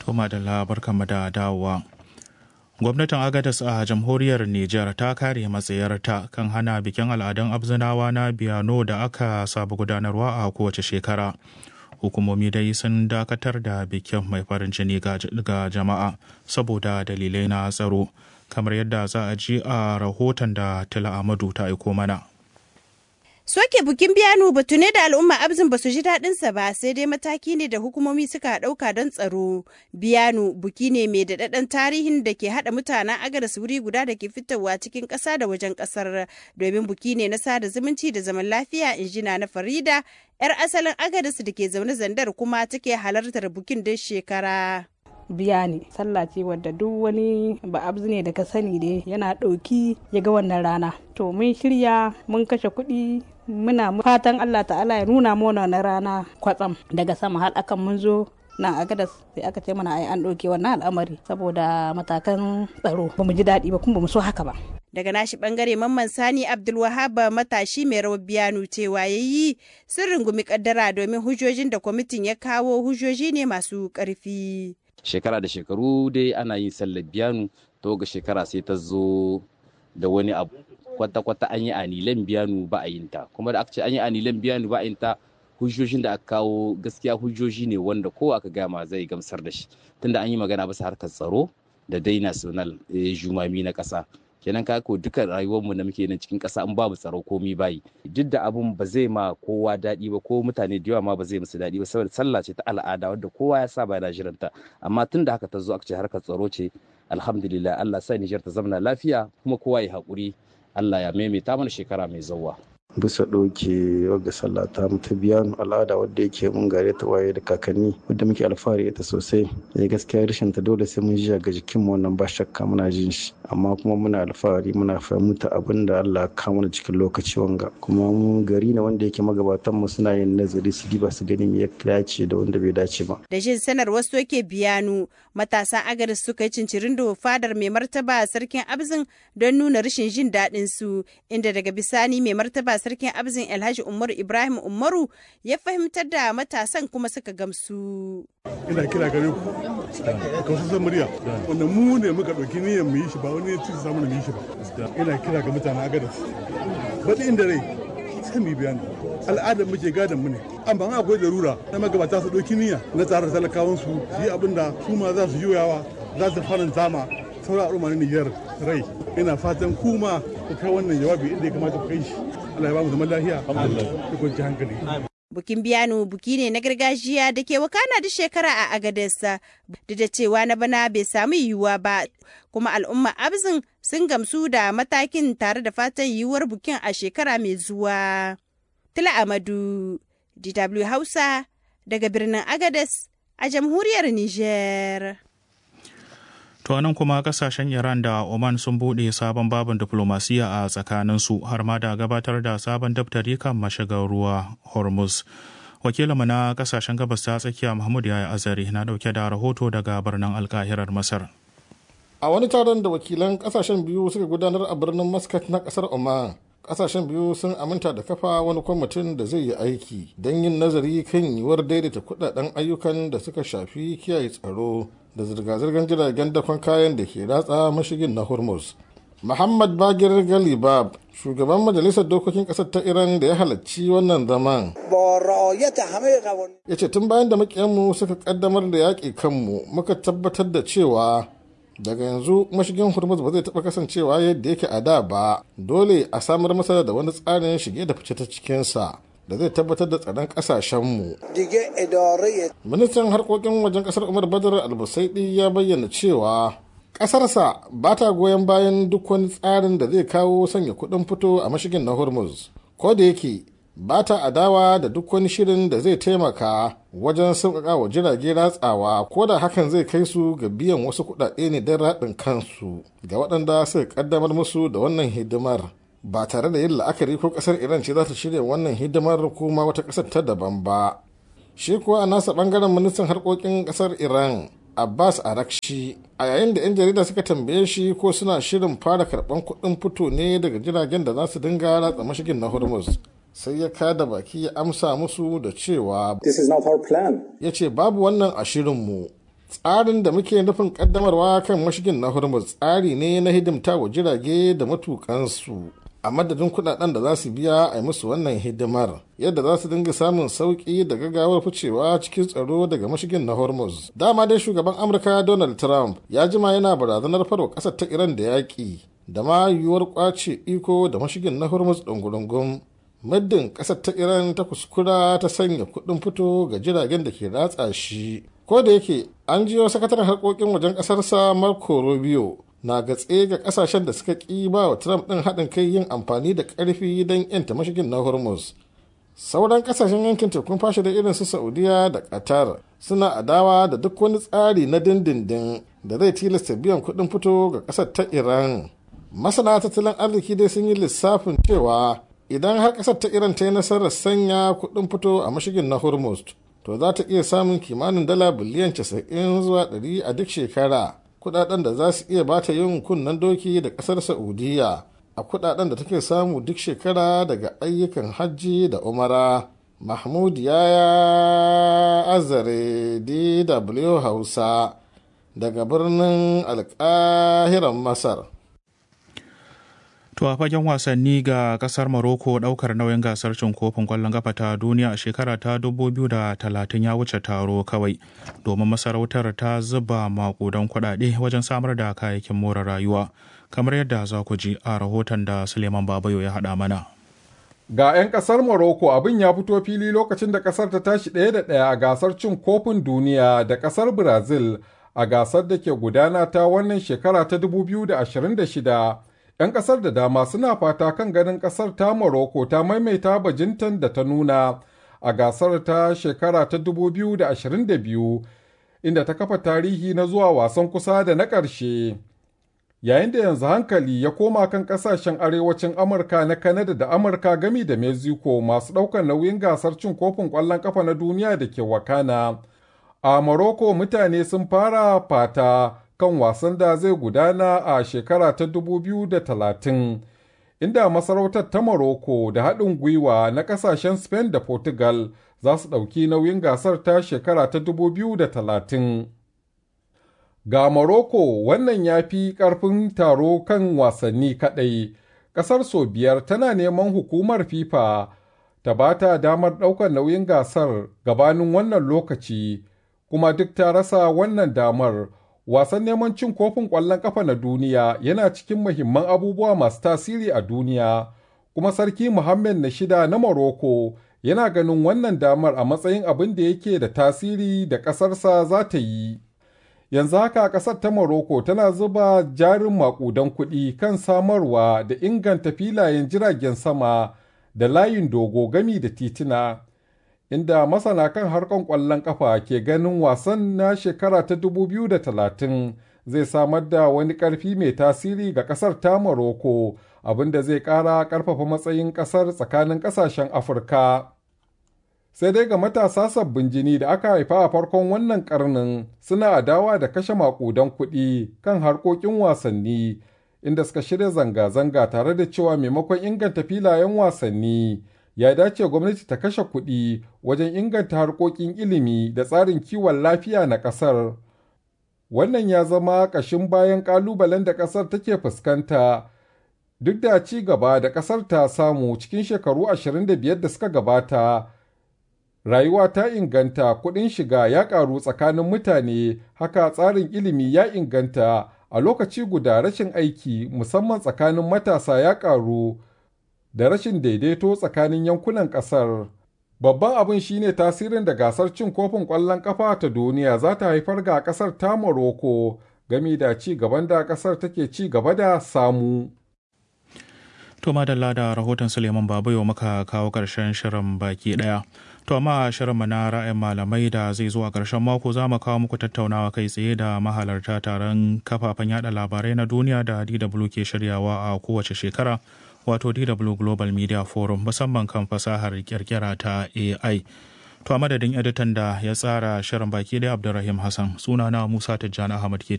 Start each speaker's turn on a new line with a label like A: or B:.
A: Tuma da labar da dawowa. Gwamnatin Agadas a jamhuriyar Nijar ta kare matsayarta kan hana bikin al'adun abzinawa na biyano da aka saba gudanarwa a kowace shekara. Hukumomi dai sun dakatar da bikin mai farin jini ga jama'a saboda dalilai na tsaro, kamar yadda za a ji a rahoton da Tila Amadu ta aiko mana.
B: Soke bukin biyanu batu ne da al'umma abzin ba su ji daɗinsa ba sai dai mataki ne da hukumomi suka ɗauka don tsaro. Biyanu buki ne mai daɗaɗɗen tarihin da ke haɗa mutanen agadas wuri guda da ke fitowa cikin ƙasa da wajen ƙasar domin buki ne na sada zumunci da zaman lafiya injina na Farida 'yar asalin agadas da ke zaune zandar kuma take halartar bukin duk shekara.
C: biya ne sallah ce wadda duk wani ba'abzu ne da ka sani dai yana ɗauki ya ga wannan rana to mun shirya mun kashe kuɗi muna fatan allah ta'ala ya nuna mana wannan rana kwatsam daga sama har akan mun zo nan a gadas sai aka ce mana ai an ɗauke wannan al'amari saboda matakan tsaro ba mu ji daɗi ba kuma ba mu so haka ba
B: daga nashi bangare mamman sani abdulwahab matashi mai rawar biyanu cewa ya yi sun rungumi kaddara domin hujjojin da kwamitin ya kawo hujjoji ne masu ƙarfi
D: shekara da shekaru dai ana yin sallar biyanu to ga shekara sai ta zo da wani abu kwata-kwata an yi anilan biyanu ba a yin ta kuma da aka ce an yi anilan biyanu ba a yin ta hujjojin da aka kawo gaskiya hujjoji ne wanda ko aka gama zai gamsar da shi tunda an yi magana bisa harkar tsaro da dai national jumami na ƙasa kenan ka ko duka rayuwarmu da muke nan cikin ƙasa in babu tsaro komi bayi duk da abun ba zai ma kowa daɗi ba ko mutane da yawa ma ba zai musu daɗi ba saboda sallah ce ta al'ada wadda kowa ya saba yana jiranta amma tun da haka ta zo aka ce harkar tsaro ce alhamdulillah Allah sa Nijar ta zamana lafiya kuma kowa ya haƙuri Allah ya maimaita mana shekara mai zauwa.
E: bisa ɗauke wagga sallah ta ta biya al'ada wadda yake mun gare ta waye da kakanni wadda muke alfahari ita sosai ya gaskiya rashin ta dole sai mun ji ga jikin mu wannan ba shakka muna jin shi amma kuma muna alfahari muna fahimta abin da Allah ka mana cikin lokaci wanga kuma mu gari ne wanda yake magabatan mu suna yin nazari su diba su gani me ya dace da wanda bai dace ba
B: da jin sanar wasu yake biyanu matasan agaris suka yi cincirin da fadar mai martaba sarkin abzin don nuna rashin jin daɗin su inda daga bisani mai martaba sarkin abzin alhaji umaru ibrahim umaru ya fahimtar da matasan kuma suka gamsu
F: ina kira gare ku ka wasu murya wanda mu ne muka ɗauki niyyar mu yi shi ba wani ya ci samu mu yi shi ba ina kira ga mutanen agadas baɗi inda rai sai mu biya al'adar muke gadon mu ne amma an akwai larura na magabata su ɗauki niyya na tsara talakawan su yi abin da su ma za su juyawa za su faranta ma sauran al'umma na Nijar rai ina fatan kuma ku kai wannan jawabi inda ya kamata ku kai shi Allah ya ba mu zaman lafiya da kwanci hankali
B: Bukin biyano buki ne na gargajiya da ke wakana duk shekara a Agadesa, duk da cewa na bana bai samu yiwuwa ba, kuma al'umma abzin sun gamsu da matakin tare da fatan yiwuwar bukin a shekara mai zuwa. Tila Amadu, DW Hausa, daga birnin Agades a jamhuriyar Niger.
A: To nan kuma kasashen Iran da Oman sun buɗe sabon babin diplomasiya a tsakaninsu har ma da gabatar da sabon daftari kan mashigar ruwa Hormuz. Wakilinmu na kasashen gabas ta tsakiya Muhammad Yaya Azari na ɗauke da rahoto daga birnin alkahirar Masar.
G: A wani taron da wakilan kasashen biyu suka gudanar a birnin Muscat na kasar Oman, kasashen biyu sun aminta da kafa wani kwamitin da zai yi aiki don yin nazari kan yiwuwar daidaita kudaden ayyukan da suka shafi kiyaye tsaro da zirga-zirgar jiragen dakon kayan da ke ratsa mashigin na hormuz muhammad bagir galibab shugaban majalisar dokokin kasar ta iran da ya halarci wannan zaman ya ce tun bayan da makiyanmu suka kaddamar da yaƙi kanmu muka tabbatar da cewa daga yanzu mashigin hormuz ba zai taɓa kasancewa yadda yake a da ba dole a samar masa da wani tsarin shige da fice ta cikinsa da zai tabbatar da tsaron kasashenmu. Ministan harkokin wajen kasar Umar Badar Albusaidi ya bayyana cewa ƙasarsa ba ta goyon bayan duk wani tsarin da zai kawo sanya kuɗin fito a mashigin na Hormuz. Ko da yake ba ta adawa da duk wani shirin da zai taimaka wajen sauƙaƙa wa jirage ratsawa ko da hakan zai kai su ga biyan wasu kuɗaɗe ne don raɗin kansu ga waɗanda suka ƙaddamar musu da wannan hidimar. ba tare da yin la'akari ko kasar iran ce za ta shirya wannan hidimar kuma wata kasar ta daban ba shi kuwa a nasa bangaren ministan harkokin kasar iran abbas arakshi a yayin da 'yan jarida suka tambaye shi ko suna shirin fara karban kuɗin fito ne daga jiragen da za su dinga ratsa mashigin na hormuz sai ya kada baki ya amsa musu da cewa ya ce babu wannan a shirinmu tsarin da muke nufin kaddamarwa kan mashigin na hormuz tsari ne na hidimta wa jirage da matukansu a madadin kudaden da za su biya a yi musu wannan hidimar yadda za su dinga samun sauki da gaggawar ficewa cikin tsaro daga mashigin na hormuz dama dai shugaban amurka donald trump ya jima yana barazanar farwa kasar ta iran da yaƙi da ma yiwuwar kwace iko da mashigin na hormuz ɗungurungun muddin ƙasar ta iran ta kuskura ta sanya kuɗin fito ga jiragen da ke ratsa shi ko da yake an jiyo sakataren harkokin wajen ƙasarsa marco rubio na gatse ga kasashen da suka ƙi ba wa trump ɗin haɗin kai yin amfani da ƙarfi don yanta mashigin na hormuz sauran kasashen yankin tekun fashe da irin su saudiya da qatar suna adawa da duk wani tsari na dindindin da zai tilasta biyan kuɗin fito ga ƙasar ta iran masana tattalin arziki dai sun yi lissafin cewa idan har ƙasar ta iran ta yi nasarar sanya kuɗin fito a mashigin na hormuz to za ta iya samun kimanin dala biliyan 90 zuwa 100 a duk shekara kudaden da za su iya bata yin kunnen doki da kasar saudiya a kudaden da take samu duk shekara daga ayyukan hajji da umara mahmud yaya azare dw hausa daga birnin alkahiran masar
A: To a fagen wasanni ga kasar Morocco daukar nauyin gasar cin kofin kwallon kafa ta duniya a shekara ta 2030 ya wuce taro kawai domin masarautar ta zuba makudan kuɗaɗe wajen samar da kayayyakin more rayuwa kamar yadda za ku ji a rahoton da Suleiman Babayo ya haɗa mana.
H: Ga 'yan kasar Morocco abin ya fito fili lokacin da kasar ta tashi ɗaya da ɗaya a gasar cin kofin duniya da kasar Brazil a gasar da ke gudana ta wannan shekara ta 2026. 'yan kasar da dama suna fata kan ganin kasar ta Morocco ta maimaita bajintan da ta nuna a gasar ta shekara ta 2022 inda ta kafa tarihi na zuwa wasan kusa da na ƙarshe. Yayin da yanzu hankali ya koma kan ƙasashen arewacin Amurka na Kanada da Amurka gami da Mexico masu ɗaukar nauyin gasar cin kofin ƙwallon ƙafa na duniya da ke wakana. A Morocco mutane sun fara fata kan wasan da zai gudana a shekara ta 2030 inda masarautar ta Morocco da haɗin gwiwa na ƙasashen Spain da Portugal za su ɗauki nauyin gasar ta shekara ta 2030. Ga Morocco wannan ya fi ƙarfin taro kan wasanni kaɗai, ƙasar sau biyar tana neman hukumar FIFA ta ba ta damar ɗaukar nauyin gasar gabanin wannan lokaci, kuma duk ta rasa wannan damar. wasan neman cin kofin ƙwallon ƙafa na duniya yana cikin muhimman abubuwa masu tasiri a duniya kuma sarki Muhammad na shida na Morocco yana ganin wannan damar a matsayin abin da yake da tasiri da ƙasarsa za ta yi. Yanzu haka ƙasar ta Morocco tana zuba jarin maƙudan kuɗi kan samarwa da inganta filayen jiragen sama da layin dogo gami da tituna. inda masana kan harkon ƙwallon ƙafa ke ganin wasan na shekara ta 2030 zai samar da wani ƙarfi mai tasiri ga ƙasar ta Morocco abinda zai ƙara ƙarfafa matsayin ƙasar tsakanin ƙasashen Afirka. Sai dai ga matasa sabbin jini da aka haifa a farkon wannan ƙarnin suna adawa da kashe maƙudan kuɗi kan harkokin wasanni inda suka shirya zanga-zanga tare da cewa maimakon inganta filayen wasanni. ya dace gwamnati ta kashe kuɗi wajen inganta harkokin ilimi da tsarin kiwon lafiya na ƙasar. Wannan ya zama ƙashin bayan ƙalubalen da ƙasar take fuskanta duk da ci gaba da ƙasar ta samu cikin shekaru 25 da suka gabata. Rayuwa ta inganta kuɗin shiga ya ƙaru tsakanin mutane, haka tsarin ilimi ya inganta a lokaci guda rashin aiki musamman tsakanin matasa ya ƙaru. da rashin daidaito tsakanin yankunan ƙasar. Babban abin shine tasirin da gasar cin kofin ƙwallon ƙafa ta duniya za ta haifar ga ƙasar ta Morocco gami da ci gaban da ƙasar take ci gaba da samu.
A: To madalla da rahoton Suleiman Babayo muka kawo ƙarshen shirin baki ɗaya. To amma shirinmu na ra'ayin malamai da zai zuwa ƙarshen mako za mu kawo muku tattaunawa kai tsaye da mahalarta taron kafafen yada labarai na duniya da DW ke shiryawa a kowace shekara. wato DW Global Media Forum musamman kan fasahar kirkira ta AI. To a madadin editan da ya tsara shirin baki da Abdulrahim Hassan sunana Musa Tijjani Ahmad ke